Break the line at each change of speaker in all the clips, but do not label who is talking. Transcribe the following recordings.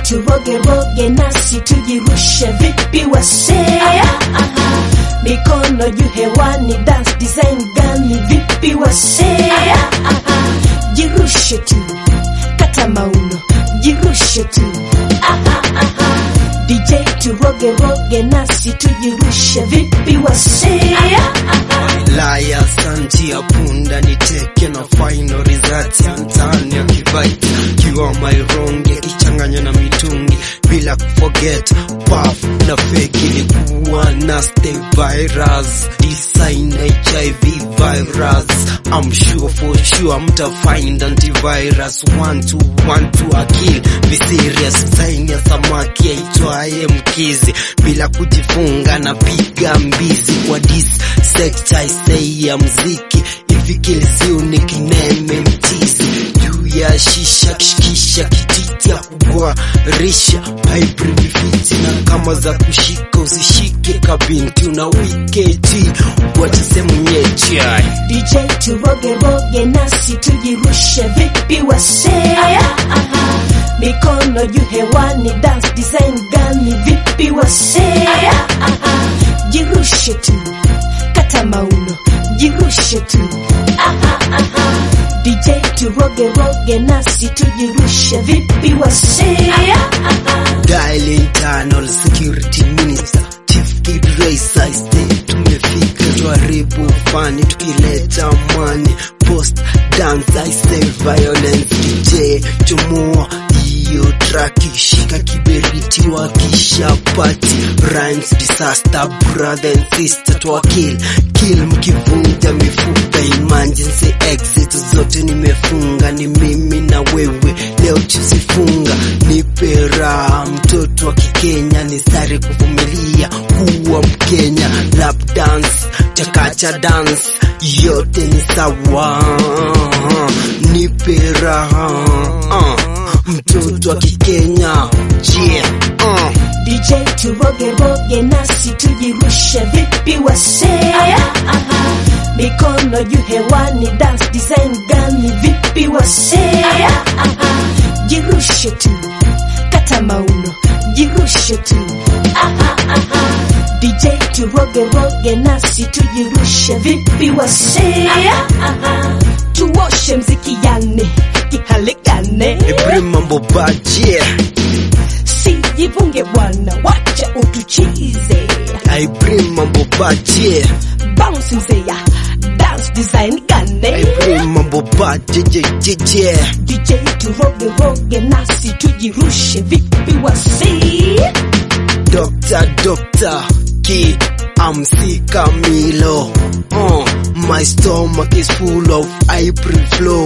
turogeroge nasi tujirushe vipi wasea mikono juu hewani dance design gani vipi wasea jirushe tu kata mauno jirushe tu DJ turogeroge nasi tujirushe vipi wasea
Laya santi ya punda niteke na final result ya mtani ya kibaiti kiwa maironge ichanganywa na mitungi bila kuforget puff na fake ilikuwa nasty virus design HIV virus I'm sure for sure mta find antivirus one two one two akil be serious sign ya samaki aitwaye mkizi bila kujifunga na piga mbizi kwa dis sekta isei ya mziki ifikilisiu nikineme mtizi juu ya shisha kishikisha kititi ya kugwarisha hybrid fiti na kama za kushika usishike kabinti una wiketi wachisemunyecha
DJ turogeroge nasi tujirushe vipi wasea mikono juu hewani dance design gani vipi wasea jirushe tu kata mauno jirushe tu DJ turogeroge nasi tujirushe vipi wasea
Dial internal security minister Chief Kid Racer stay tumefika tuharibu fani tukileta mani post dance I say violence DJ chomoa hiyo traki shika kiberiti wakisha pati rhymes disaster brother and sister twakill kill mkivunja mifupa emergency exit zote nimefunga ni mimi na wewe leo tusifunga nipe raha mtoto wa kikenya ni sare kuvumilia kuwa mkenya lap dance chakacha dance yote ni sawa nipe raha uh, mtoto wa kikenya yeah, uh.
DJ turogeroge nasi tujirushe vipi wasea mikono juu hewani dance design gani vipi wasea jirushe tu kata mauno jirushe tu DJ turogeroge nasi tujirushe vipi wasea tuoshe mziki yane kihaligane
Every mambo bad yeah
sijivunge bwana wacha utuchize
I bring mambo bad yeah
bounce mzeya dance design
I
gane
bring mambo bad yeah yeah yeah yeah
DJ turoge roge nasi tujirushe vipi wasi
Doctor, doctor, kid, I'm sick Camilo. Uh, my stomach is full of April flow.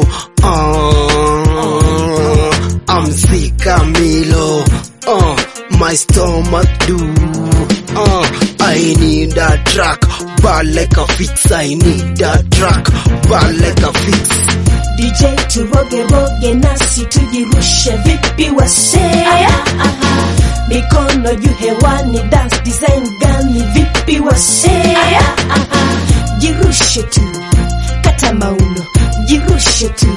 Uh, I'm sick Camilo. Uh, my stomach do. Uh, I need a track, but like a fix. I need a track, but like a fix.
DJ turoge roge nasi tujirushe vipi wasea mikono juu hewani dance design gani vipi wasea jirushe tu kata mauno jirushe tu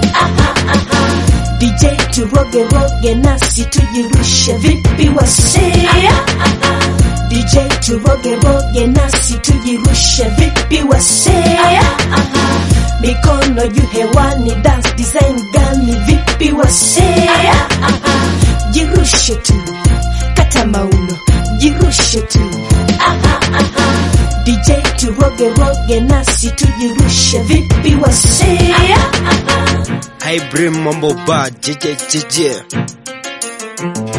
DJ turoge roge nasi tujirushe vipi wasea DJ turoge roge nasi tujirushe vipi wasea mikono juu hewani dance design gani vipi wasea jirushe tu kata mauno jirushe tu DJ turoge roge nasi tujirushe vipi wasea
I bring mambo bad, yeah, yeah, yeah, yeah.